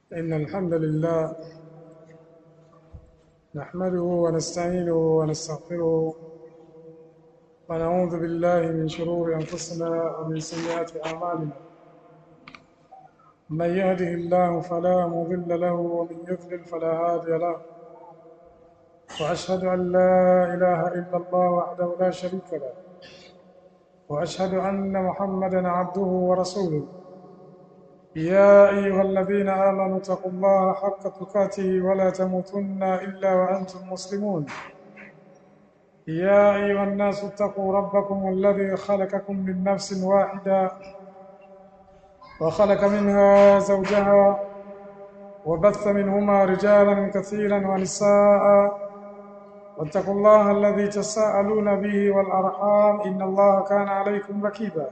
إن الحمد لله نحمده ونستعينه ونستغفره ونعوذ بالله من شرور أنفسنا ومن سيئات أعمالنا من يهده الله فلا مضل له ومن يضلل فلا هادي له وأشهد أن لا إله إلا الله وحده لا شريك له وأشهد أن محمدا عبده ورسوله يا أيها الذين آمنوا اتقوا الله حق تقاته ولا تموتن إلا وأنتم مسلمون يا أيها الناس اتقوا ربكم الذي خلقكم من نفس واحدة وخلق منها زوجها وبث منهما رجالا كثيرا ونساء واتقوا الله الذي تساءلون به والأرحام إن الله كان عليكم ركيبا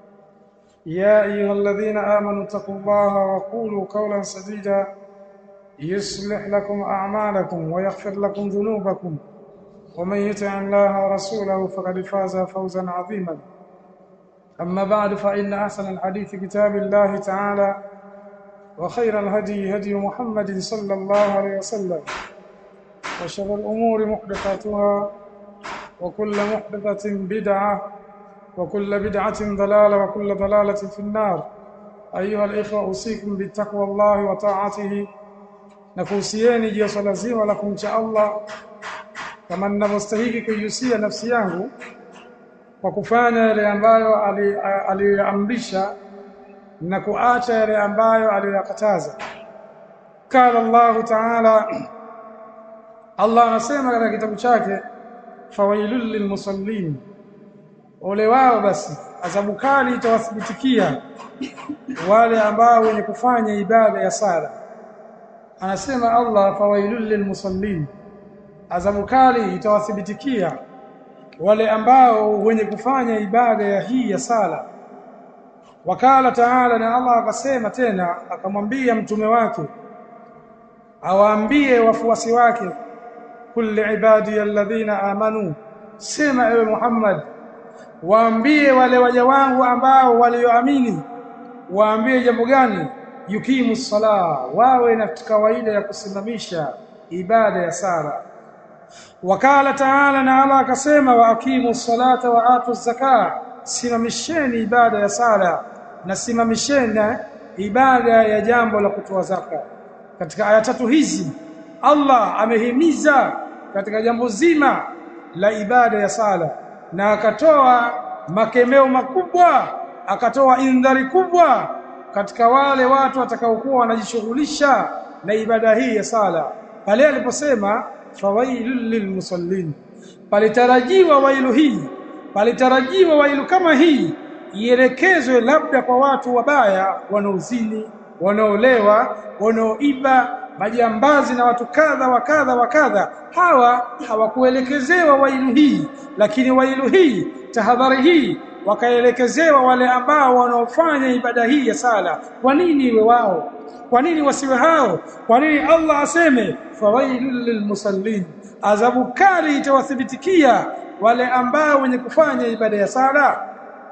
يا أيها الذين آمنوا اتقوا الله وقولوا قولا سديدا يصلح لكم أعمالكم ويغفر لكم ذنوبكم ومن يطع الله ورسوله فقد فاز فوزا عظيما أما بعد فإن أحسن الحديث كتاب الله تعالى وخير الهدي هدي محمد صلى الله عليه وسلم وشر الأمور محدثاتها وكل محدثة بدعة وكل بدعة ضلالة وكل ضلالة في النار أيها الإخوة أوصيكم بتقوى الله وطاعته nakuhusieni juu ya swala zima la kumcha Allah kama ninavyostahili kuihusia nafsi yangu kwa kufanya yale ambayo aliyoamrisha na kuacha yale ambayo aliyoyakataza. Qala Allah Ta'ala, Allah anasema katika kitabu chake, fawailul lilmusallin ole wao basi adhabu kali itawathibitikia wale ambao wenye kufanya ibada ya sala anasema Allah fawailul lilmusallin adhabu kali itawathibitikia wale ambao wenye kufanya ibada ya hii ya sala wakala taala na Allah akasema tena akamwambia mtume wake awaambie wafuasi wake kulli ibadi alladhina amanu sema ewe Muhammad waambie wale waja wangu ambao walioamini waambie jambo gani yukimu sala wawe na kawaida ya kusimamisha ibada ya sala wakala taala na Allah akasema wa akimu salata wa atu zaka simamisheni ibada ya sala na simamisheni ibada ya jambo la kutoa zaka katika aya tatu hizi Allah amehimiza katika jambo zima la ibada ya sala na akatoa makemeo makubwa akatoa indhari kubwa katika wale watu watakaokuwa wanajishughulisha na ibada hii ya sala pale aliposema fawailul lilmusallin palitarajiwa wailu hii palitarajiwa wailu kama hii ielekezwe labda kwa watu wabaya wanaozini wanaolewa wanaoiba majambazi na watu kadha wa kadha wa kadha hawa hawakuelekezewa wailu hii lakini wailu hii tahadhari hii wakaelekezewa wale ambao wanaofanya ibada hii ya sala kwa nini iwe wao kwa nini wasiwe hao kwa nini Allah aseme fawailul lilmusallin adhabu kali itawathibitikia wale ambao wenye kufanya ibada ya sala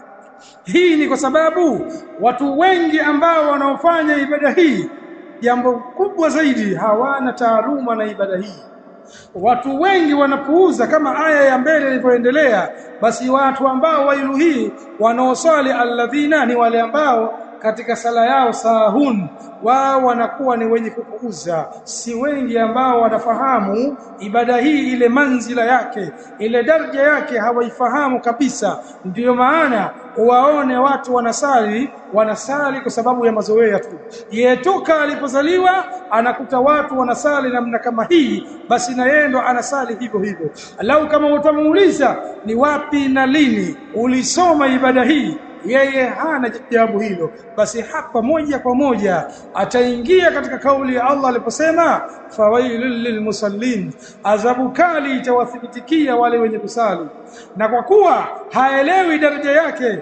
hii ni kwa sababu watu wengi ambao wanaofanya ibada hii jambo kubwa zaidi hawana taaluma na ibada hii watu wengi wanapuuza kama aya ya mbele ilivyoendelea basi watu ambao wailu hii wanaoswali alladhina ni wale ambao katika sala yao sahun wao wanakuwa ni wenye kupuuza si wengi ambao wanafahamu ibada hii ile manzila yake ile daraja yake hawaifahamu kabisa ndiyo maana waone watu wanasali wanasali kwa sababu ya mazoea tu yetoka alipozaliwa anakuta watu wanasali namna kama hii basi na yeye ndo anasali hivyo hivyo lau kama utamuuliza ni wapi na lini ulisoma ibada hii yeye hana jawabu hilo basi hapa moja kwa moja ataingia katika kauli ya Allah aliposema fawailul lilmusallin adhabu kali itawathibitikia wale wenye kusali na kwa kuwa haelewi daraja yake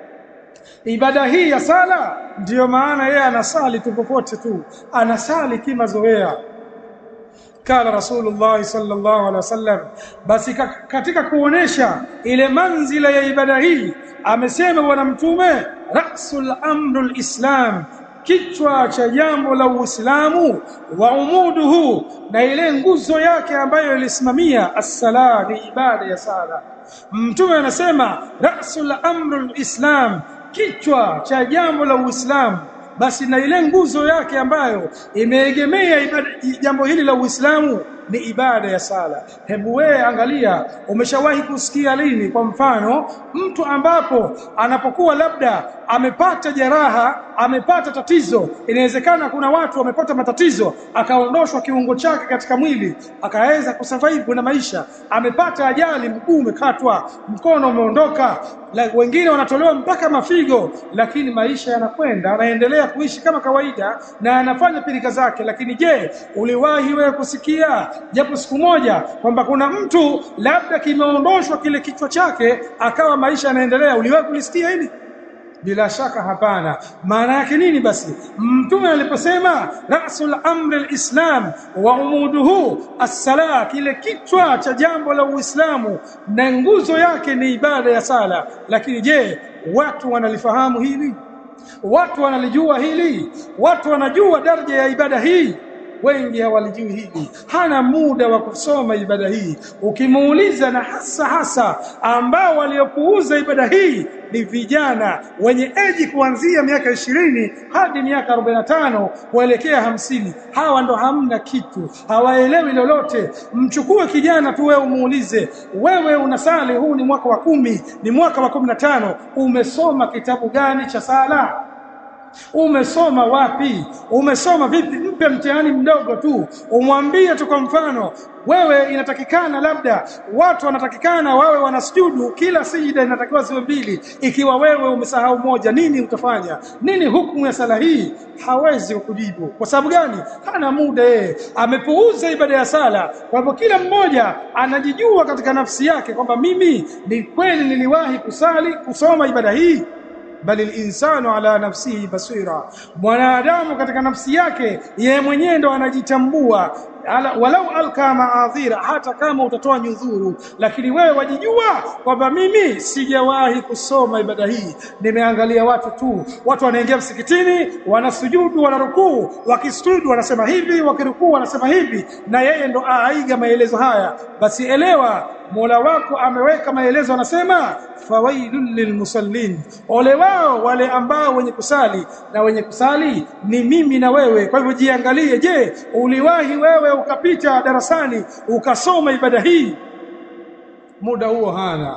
ibada hii ya sala ndiyo maana yeye anasali tu popote tu anasali kimazoea kala rasulullah sallallahu alaihi wasallam basi katika kuonesha ile manzila ya ibada hii amesema bwana mtume rasul amrul islam kichwa cha jambo la Uislamu wa umuduhu na ile nguzo yake ambayo ilisimamia as-sala ni ibada ya sala mtume anasema rasul amrul islam kichwa cha jambo la Uislamu basi na ile nguzo yake ambayo imeegemea jambo hili la Uislamu ni ibada ya sala. Hebu wewe angalia, umeshawahi kusikia lini, kwa mfano, mtu ambapo anapokuwa labda amepata jeraha, amepata tatizo, inawezekana kuna watu wamepata matatizo, akaondoshwa kiungo chake katika mwili, akaweza kusurvive na maisha. Amepata ajali, mguu umekatwa, mkono umeondoka, la, wengine wanatolewa mpaka mafigo, lakini maisha yanakwenda, anaendelea kuishi kama kawaida na anafanya pilika zake. Lakini je, uliwahi wewe kusikia japo siku moja kwamba kuna mtu labda kimeondoshwa kile kichwa chake akawa maisha yanaendelea? Uliwahi kulisikia hili? Bila shaka hapana. Maana yake nini basi? Mtume aliposema rasul amri alislam wa umuduhu as-sala, kile kichwa cha jambo la Uislamu na nguzo yake ni ibada ya sala. Lakini je, watu wanalifahamu hili? Watu wanalijua hili? Watu wanajua daraja ya ibada hii? wengi hawalijui hili, hana muda wa kusoma ibada hii. Ukimuuliza, na hasa hasa ambao waliopuuza ibada hii ni vijana wenye eji kuanzia miaka ishirini hadi miaka arobaini na tano kuelekea hamsini. Hawa ndo hamna kitu, hawaelewi lolote. Mchukue kijana tu wewe, umuulize, wewe unasali, huu ni mwaka wa kumi, ni mwaka wa kumi na tano, umesoma kitabu gani cha sala? Umesoma wapi? Umesoma vipi? Mpe mtihani mdogo tu, umwambie tu. Kwa mfano, wewe inatakikana labda watu wanatakikana wawe wanasujudu kila sijida inatakiwa ziwe mbili. Ikiwa wewe umesahau moja, nini utafanya? Nini hukumu ya sala hii? Hawezi kukujibu. Kwa sababu gani? Hana muda yeye, amepuuza ibada ya sala. Kwa hivyo kila mmoja anajijua katika nafsi yake kwamba mimi ni kweli niliwahi kusali kusoma ibada hii bali linsanu ala nafsihi basira, mwanadamu katika nafsi yake yeye mwenyewe ndo anajitambua. Ala, walau alka maadhira, hata kama utatoa nyudhuru, lakini wewe wajijua kwamba mimi sijawahi kusoma ibada hii. Nimeangalia watu tu, watu wanaingia msikitini, wanasujudu, wanarukuu, wakisujudu wanasema hivi, wakirukuu wanasema hivi, na yeye ndo aiga maelezo haya. Basi elewa Mola wako ameweka maelezo, anasema fawailul lilmusallin, ole wao wale ambao wenye kusali, na wenye kusali ni mimi na wewe. Kwa hivyo jiangalie, je, uliwahi wewe ukapita darasani ukasoma ibada hii? Muda huo hana,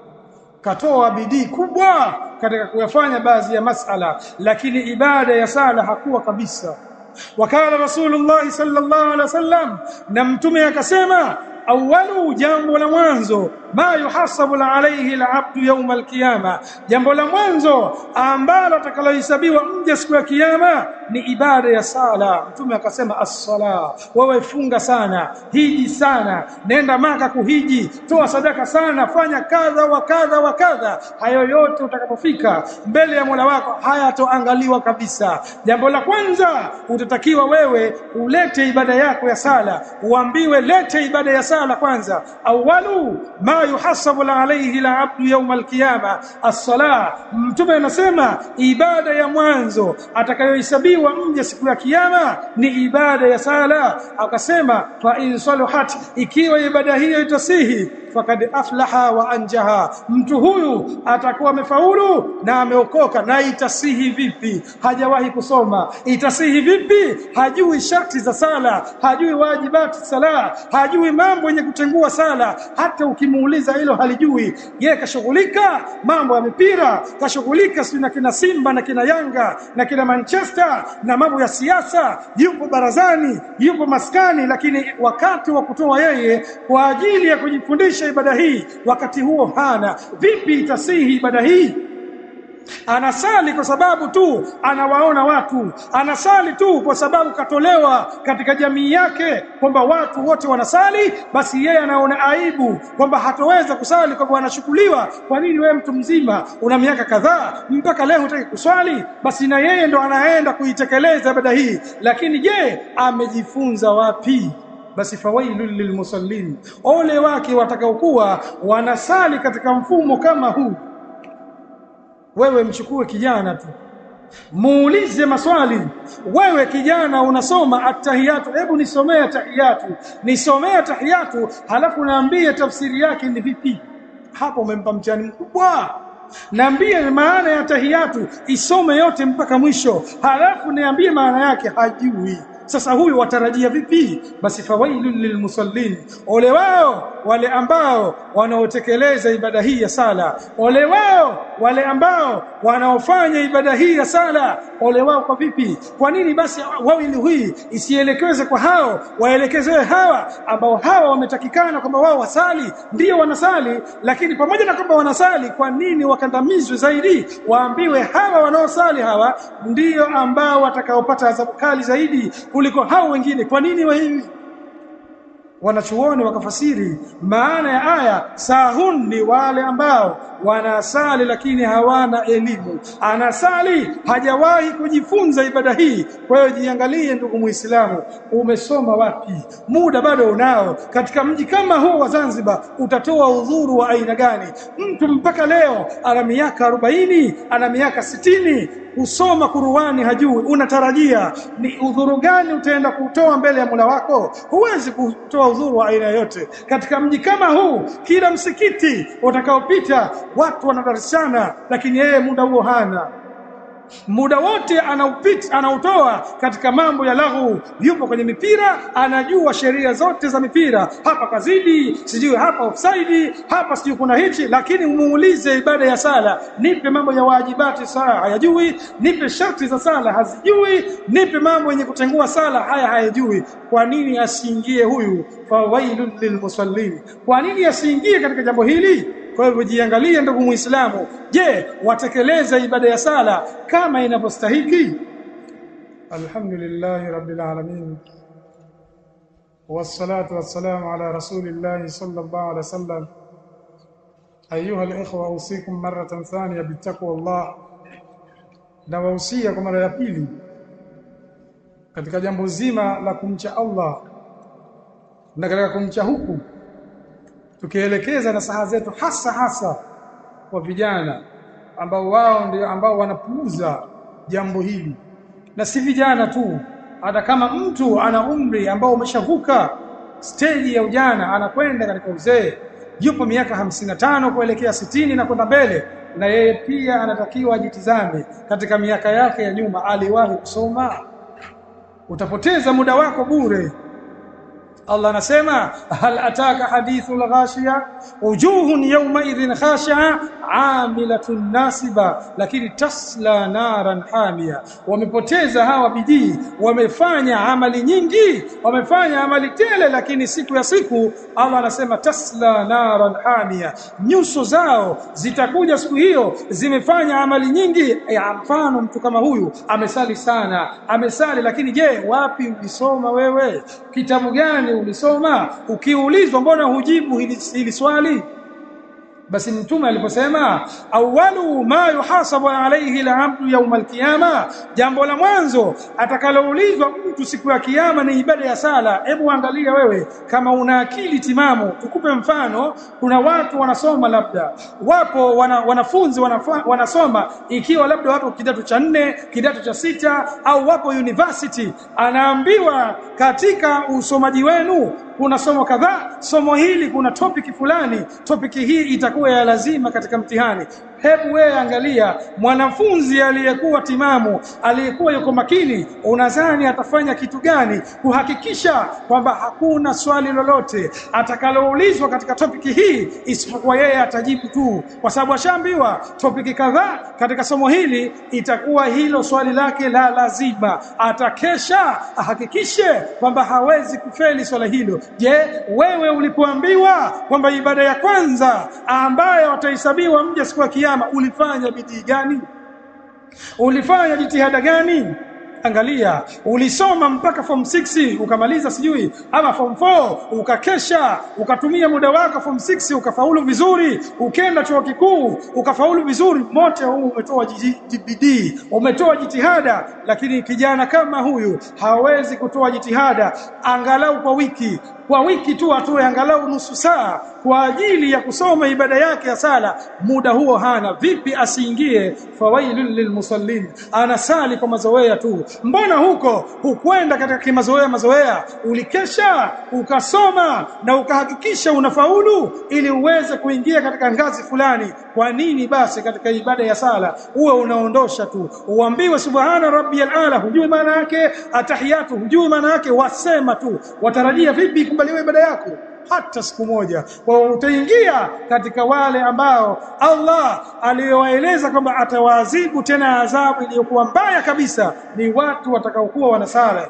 katoa bidii kubwa katika kuyafanya baadhi ya masala, lakini ibada ya sala hakuwa kabisa. Wakala Rasulullah sallallahu alaihi wasallam, na mtume akasema awalu, jambo la mwanzo ma yuhasabu alaihi alabdu yauma alqiyama, jambo la mwanzo ambalo atakalohesabiwa mja siku ya kiyama ni ibada ya sala. Mtume akasema as-sala, wewe funga sana, hiji sana, nenda Maka kuhiji, toa sadaka sana, fanya kadha wa kadha wa kadha. Hayo yote utakapofika mbele ya Mola wako hayatoangaliwa kabisa. Jambo la kwanza utatakiwa wewe ulete ibada yako ya sala, uambiwe lete ibada ya sala kwanza. Awalu ma yuhasabu alayhi alabdu yawma alqiyama as-sala. Mtume anasema ibada ya mwanzo atakayohesabiwa mja siku ya kiyama ni ibada ya sala. Akasema fa in saluhat, ikiwa ibada hiyo itasihi fakad aflaha wa anjaha, mtu huyu atakuwa amefaulu na ameokoka. Na itasihi vipi? Hajawahi kusoma. Itasihi vipi? Hajui sharti za sala, hajui wajibati sala, hajui mambo yenye kutengua sala. Hata ukimuuliza hilo halijui. Yeye kashughulika mambo ya mipira, kashughulika sio na kina Simba na kina Yanga na kina Manchester na mambo ya siasa, yupo barazani, yupo maskani, lakini wakati wa kutoa yeye kwa ajili ya kujifundisha ibada hii wakati huo hana. Vipi itasihi ibada hii? Anasali kwa sababu tu anawaona watu, anasali tu kwa sababu katolewa katika jamii yake kwamba watu wote wanasali, basi yeye anaona aibu kwamba hatoweza kusali, kwamba anachukuliwa. Kwa nini wewe mtu mzima una miaka kadhaa mpaka leo hutaki kuswali? Basi na yeye ndo anaenda kuitekeleza ibada hii, lakini je, amejifunza wapi? Basi fawailul lilmusallin, ole wake watakaokuwa wanasali katika mfumo kama huu. Wewe mchukue kijana tu muulize maswali wewe kijana unasoma atahiyatu hebu nisomee atahiyatu nisomee atahiyatu halafu naambie tafsiri yake ni vipi hapo umempa mtihani mkubwa niambie maana ya tahiyatu isome yote mpaka mwisho halafu niambie maana yake hajui sasa huyu watarajia vipi basi fawailul lilmusallin ole wao wale ambao wanaotekeleza ibada hii ya sala ole wao wale ambao wanaofanya ibada hii ya sala ole wao kwa vipi kwa nini basi wawili hii isielekeze kwa hao waelekezewe hawa ambao hawa wametakikana kwamba wao wasali ndio wanasali lakini pamoja na kwamba wanasali kwa nini wakandamizwe zaidi waambiwe hawa wanaosali hawa ndio ambao watakaopata adhabu kali zaidi kuliko hao wengine kwa nini wa hivi wanachuoni wakafasiri maana ya aya sahun ni wale ambao wanasali lakini hawana elimu anasali hajawahi kujifunza ibada hii kwa hiyo jiangalie ndugu muislamu umesoma wapi muda bado unao katika mji kama huu wa Zanzibar utatoa udhuru wa aina gani mtu mpaka leo ana miaka 40 ana miaka sitini kusoma Qur'ani hajui unatarajia ni udhuru gani utaenda kutoa mbele ya Mola wako huwezi kutoa udhuru wa aina yote katika mji kama huu kila msikiti utakaopita watu wanadarishana lakini yeye muda huo hana muda wote anaupita anautoa katika mambo ya lahu yupo kwenye mipira anajua sheria zote za mipira hapa kazidi sijui hapa offside hapa sijui kuna hichi lakini umuulize ibada ya sala nipe mambo ya wajibati sala hayajui nipe sharti za sala hazijui nipe mambo yenye kutengua sala haya hayajui kwa nini asiingie huyu fawailul lilmusallin kwa nini asiingie katika jambo hili kwa hivyo jiangalie ndugu muislamu je watekeleza ibada ya sala kama inavyostahiki alhamdulillah rabbil alamin wassalatu wassalamu ala rasulillahi sallallahu alaihi wasallam ayuha alikhwa usikum maratan thaniya bittaqwa Allah na wahusia kwa mara ya pili katika jambo zima la kumcha Allah na katika kumcha huku tukielekeza nasaha zetu hasa hasa kwa vijana ambao wao ndio ambao wanapuuza jambo hili na si vijana tu hata kama mtu ana umri ambao umeshavuka stage ya ujana anakwenda katika uzee yupo miaka hamsini na tano kuelekea sitini na kwenda mbele na yeye pia anatakiwa ajitizame katika miaka yake ya nyuma aliwahi kusoma utapoteza muda wako bure Allah anasema hal ataka hadithul ghashiya wujuhun yawma idhin khashi'a amilatun nasiba lakini tasla naran hamia wamepoteza hawa bidii wamefanya amali nyingi wamefanya amali tele lakini siku ya siku Allah anasema tasla naran hamia nyuso zao zitakuja siku hiyo zimefanya amali nyingi ya mfano mtu kama huyu amesali sana amesali lakini je wapi ulisoma wewe kitabu gani ulisoma ukiulizwa mbona hujibu hili, hili swali basi mtume aliposema awwalu ma yuhasabu alayhi al-abdu yawm al-qiyama jambo la mwanzo atakaloulizwa mtu siku ya kiyama ni ibada ya sala hebu angalia wewe kama una akili timamu tukupe mfano kuna watu wanasoma labda wapo wana, wanafunzi wanafa, wanasoma ikiwa labda wapo kidato cha nne kidato cha sita au wapo university anaambiwa katika usomaji wenu kuna somo kadhaa somo hili kuna topic fulani topic hii itakuwa ya lazima katika mtihani hebu wewe angalia mwanafunzi aliyekuwa timamu aliyekuwa yuko makini unadhani atafanya kitu gani kuhakikisha kwamba hakuna swali lolote atakaloulizwa katika topiki hii isipokuwa yeye atajibu tu kwa sababu ashaambiwa topiki kadhaa katika somo hili itakuwa hilo swali lake la lazima atakesha ahakikishe kwamba hawezi kufeli swala hilo je wewe ulipoambiwa kwamba ibada ya kwanza ambayo watahesabiwa mja siku ya kiyama ulifanya bidii gani ulifanya jitihada gani angalia ulisoma mpaka form 6 ukamaliza sijui ama form 4 ukakesha ukatumia muda wako form 6 ukafaulu vizuri ukenda chuo kikuu ukafaulu vizuri mote huu umetoa bidii umetoa jitihada lakini kijana kama huyu hawezi kutoa jitihada angalau kwa wiki kwa wiki tu atoe angalau nusu saa kwa ajili ya kusoma ibada yake ya sala muda huo hana vipi asiingie fawailul lilmusallin anasali kwa mazoea tu mbona huko hukwenda katika kimazoea mazoea ulikesha ukasoma na ukahakikisha unafaulu ili uweze kuingia katika ngazi fulani kwa nini basi katika ibada ya sala uwe unaondosha tu uambiwe subhana rabbiyal ala hujui maana yake atahiyatu hujui maana yake wasema tu watarajia vipi ikubaliwe ibada yako hata siku moja kwa utaingia katika wale ambao Allah aliyowaeleza kwamba atawaadhibu tena adhabu iliyokuwa mbaya kabisa ni watu watakaokuwa wanasala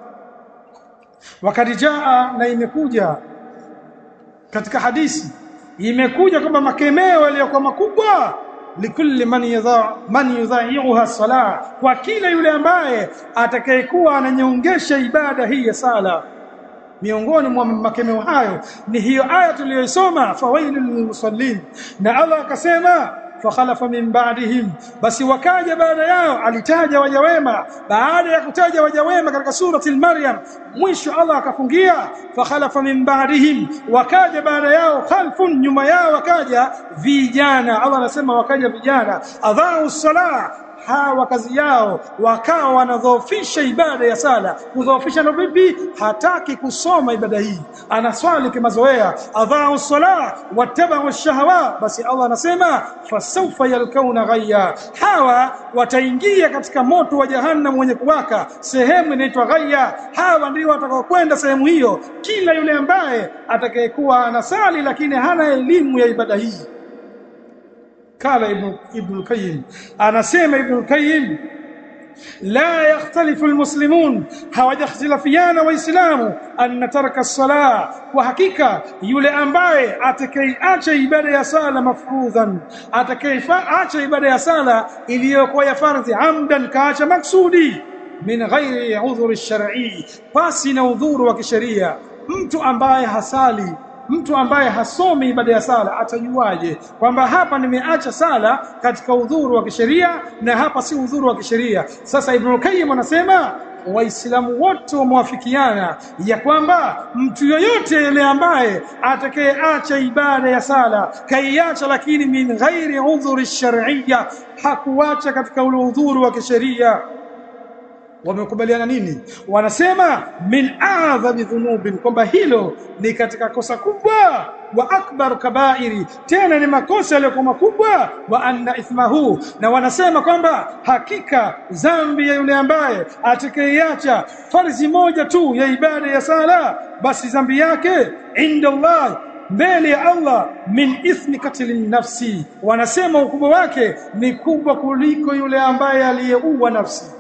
wakati jaa na imekuja katika hadisi imekuja kwamba makemeo yaliyokuwa makubwa likulli man yadha man yudha'iha salah kwa kila yule ambaye atakayekuwa ananyongesha ibada hii ya sala miongoni mwa makemeo hayo ni hiyo aya tuliyoisoma fawailul lilmusallin na Allah akasema fakhalafa min ba'dihim basi wakaja baada yao alitaja waja wema baada ya kutaja waja wema katika surati al-maryam mwisho Allah akafungia fakhalafa min ba'dihim wakaja baada yao khalfun nyuma yao wakaja vijana Allah anasema wakaja vijana adhau salah hawa kazi yao wakawa wanadhoofisha ibada ya sala kudhoofisha ndo vipi hataki kusoma ibada hii anaswali kimazoea adhau sala wattabau shahawa basi Allah anasema fasawfa yalkauna ghayya hawa wataingia katika moto wa jahannam wenye kuwaka sehemu inaitwa ghayya hawa ndio watakaokwenda sehemu hiyo kila yule ambaye atakayekuwa anasali lakini hana elimu ya ibada hii kala ibn ibn qayyim anasema ibn qayyim la yakhtalifu almuslimun hawajakhtilafiana waislamu anna taraka as-salah kwa hakika yule ambaye atakayeacha ibada ya sala mafrudhan atakayeacha ibada ya sala iliyokuwa ya fardhi amdan kaacha maksudi min ghairi udhuri shar'i pasi na udhuru wa kisheria mtu ambaye hasali mtu ambaye hasomi ibada ya sala atajuaje kwamba hapa nimeacha sala katika udhuru wa kisheria na hapa si udhuru wa kisheria sasa ibn Qayyim anasema waislamu wote wamewafikiana ya kwamba mtu yoyote yule ambaye atakayeacha ibada ya sala kaiacha lakini min ghairi udhuri shar'iyya hakuacha katika ule udhuru wa kisheria wamekubaliana nini wanasema min a'dhami dhunubin kwamba hilo ni katika kosa kubwa wa akbar kabairi tena ni makosa yaliyokuwa makubwa wa anna ithmahu na wanasema kwamba hakika dhambi ya yule ambaye atakayeacha farzi moja tu ya ibada ya sala basi dhambi yake inda Allah mbele ya Allah min ithmi katlin nafsi wanasema ukubwa wake ni kubwa kuliko yule ambaye aliyeua nafsi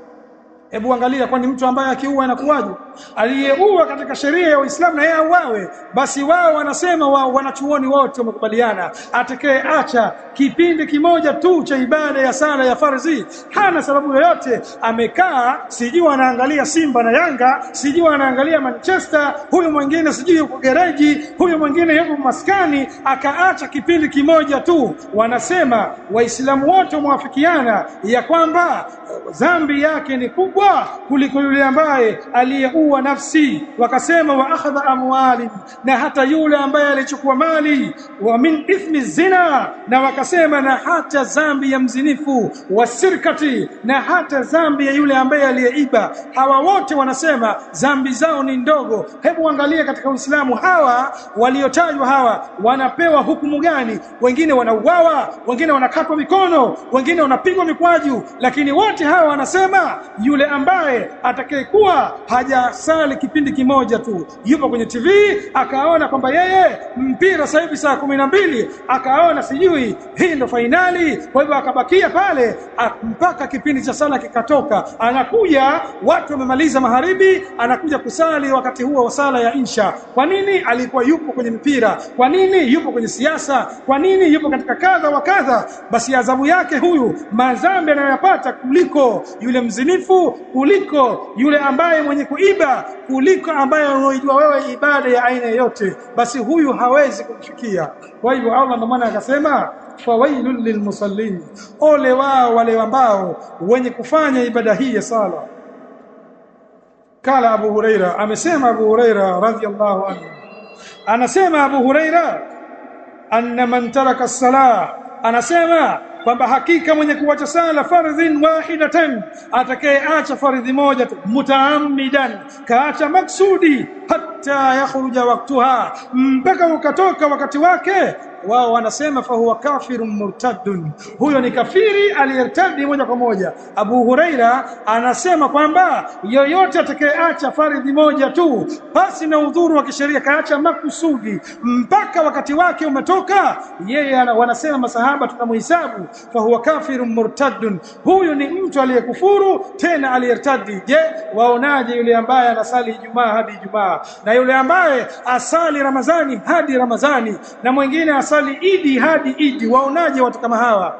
Hebu angalia kwani mtu ambaye akiua anakuwaje? Aliyeua katika sheria ya Uislamu na yeye auawe, basi wao wanasema wao wanachuoni wote wamekubaliana, atakayeacha kipindi kimoja tu cha ibada ya sala ya farzi hana sababu yoyote, amekaa sijui anaangalia Simba na Yanga, sijui anaangalia Manchester, huyu mwingine sijui yuko gereji, huyu mwingine yuko maskani, akaacha kipindi kimoja tu. Wanasema Waislamu wote wamewafikiana ya kwamba dhambi yake ni kubwa kuliko yule ambaye aliyeua nafsi wakasema wa akhadha amwali na hata yule ambaye alichukua mali wa min ithmi zina na wakasema na hata zambi ya mzinifu wa sirkati na hata zambi ya yule ambaye aliyeiba hawa wote wanasema zambi zao ni ndogo hebu angalia katika Uislamu hawa waliotajwa hawa wanapewa hukumu gani wengine wanauawa wengine wanakatwa mikono wengine wanapigwa mikwaju lakini wote hawa wanasema yule ambaye atakayekuwa hajasali kipindi kimoja tu yupo kwenye TV akaona kwamba yeye mpira sasa hivi saa kumi na mbili akaona sijui hii ndo fainali kwa hivyo akabakia pale mpaka kipindi cha sala kikatoka anakuja watu wamemaliza magharibi anakuja kusali wakati huo wa sala ya insha kwa nini alikuwa yupo kwenye mpira kwa nini yupo kwenye siasa kwa nini yupo katika kadha wa kadha basi adhabu yake huyu madhambi anayoyapata kuliko yule mzinifu kuliko yule ambaye mwenye kuiba kuliko ambaye unaojua wewe ibada ya aina yote basi huyu hawezi kumfikia kwa hivyo Allah ndio maana akasema fawailul lilmusallin ole wao wale ambao wenye kufanya ibada hii ya sala kala Abu Huraira amesema Abu Huraira radhiyallahu anhu anasema Abu Huraira anna man taraka as-salah anasema kwamba hakika mwenye kuacha sala fardhin wahidatan atakayeacha fardhi moja tu mutaammidan kaacha maksudi hatta yakhruja waktuha mpaka ukatoka wakati wake wao wanasema fa huwa kafirun murtaddun huyo ni kafiri aliyertadi moja kwa moja Abu Huraira anasema kwamba yoyote atakayeacha faridhi moja tu basi na udhuru wa kisheria kaacha makusudi mpaka wakati wake umetoka yeye wanasema masahaba tunamhesabu fa huwa kafirun murtaddun huyu ni mtu aliyekufuru tena aliyertadi je waonaje yule ambaye anasali Ijumaa hadi Ijumaa na yule ambaye asali Ramadhani hadi Ramadhani na mwingine asali idi hadi idi waonaje watu kama hawa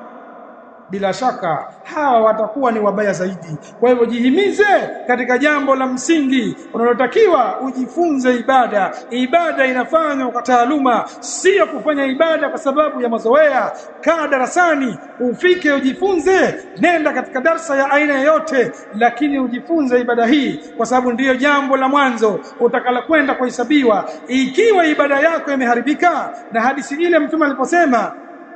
bila shaka hawa watakuwa ni wabaya zaidi kwa hivyo jihimize katika jambo la msingi unalotakiwa ujifunze ibada ibada inafanywa kwa taaluma sio kufanya ibada kwa sababu ya mazoea kaa darasani ufike ujifunze nenda katika darsa ya aina yoyote lakini ujifunze ibada hii kwa sababu ndiyo jambo la mwanzo utakala kwenda kuhesabiwa ikiwa ibada yako imeharibika na hadisi ile mtume aliposema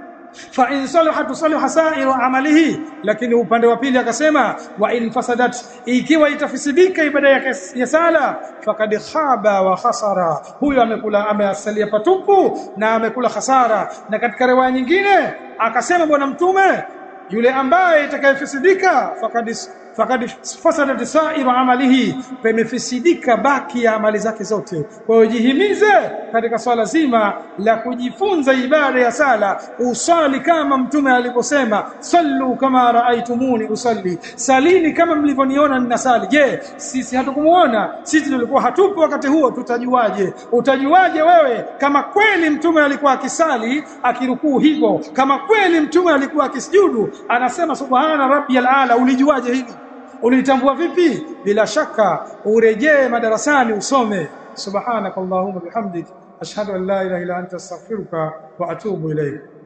fa in salaha tusaliha sa'iru amalihi lakini upande wa pili akasema wa in fasadat ikiwa itafisidika ibada yake ya sala fakad khaba wa khasara huyo amekula ameasalia patupu na amekula hasara na katika riwaya nyingine akasema bwana mtume yule ambaye itakayefisidika fakad fakad fasadat sa'iru amalihi pamefisidika baki ya amali zake zote kwa hiyo jihimize katika swala zima la kujifunza ibada ya sala usali kama mtume alivyosema sallu kama raaitumuni usalli salini kama mlivyoniona ninasali je sisi hatukumuona sisi tulikuwa hatupo wakati huo tutajuaje utajuaje wewe kama kweli mtume alikuwa akisali akirukuu hivyo kama kweli mtume alikuwa akisujudu anasema subhana rabbiyal ala ulijuaje hili ulitambua vipi bila shaka urejee madarasani usome subhanakallahumma bihamdik ashhadu an la ilaha illa anta astaghfiruka wa atubu ilayk